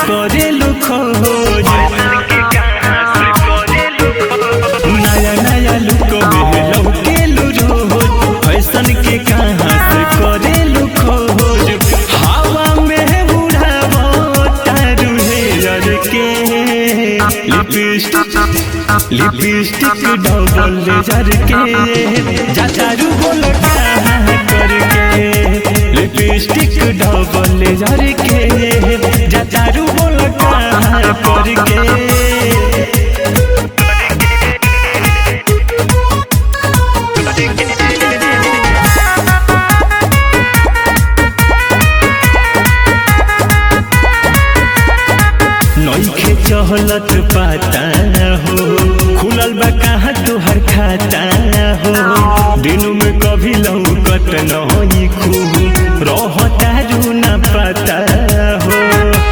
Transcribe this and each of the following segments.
करेलू खोज नया नया लुक में लौकेलू रोज फैशन के कहाँ से करेलू खोज हवा में उड़ावो तारू हेयर के लिपस्टिक लिपस्टिक डबल लेजर के जातारू बोल कहाँ करके लिपस्टिक डबल लेजर के जातारू बोल कहाँ करके नइखे चहलत पाता हो खुलल बा कहाँ तोहर खाता हो दिन में कभी लौकत नहीं खूब रहता रू न पता हो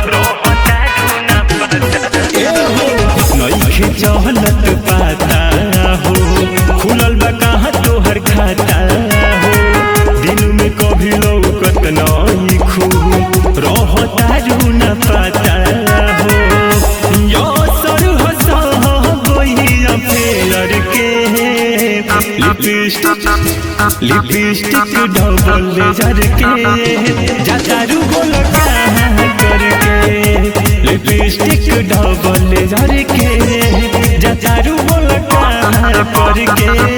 नइखे चहलत पाता हो खुलल बा कहाँ तोहर खाता हो दिन में कभी लौकत नहीं खूब रहता रू न पता हो यो सर हसा बोइया फेर के लिपस्टिक लिपस्टिक डबल लेजर के जातारू बोल कहाँ करके लिपस्टिक डबल लेजर के जातारू बोल कहाँ करके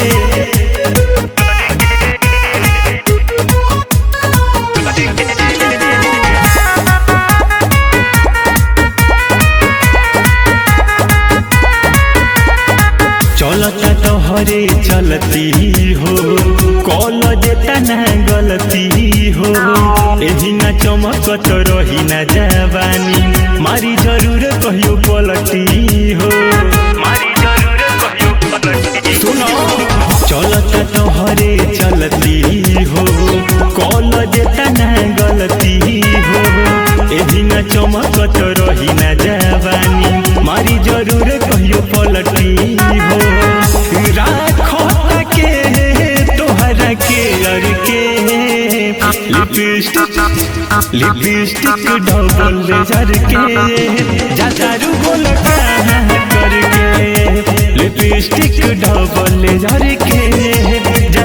चलता तोहरे चलती हो कल देता ना गलती हो एही ना चमकत रही ना जवानी मारी जरूर कहियो पलटी हो मारी जरूर कहियो पलटी सुनो चलता तोहरे चलती हो कल देता ना गलती हो एही ना चमकत रही ना जवानी मारी जरूर कहियो पलटी हो राखो के तोहरा के अर के लिपस्टिक लिपस्टिक डबल लेजर के जातारू बोल कहाँ करके लिपस्टिक डबल लेजर के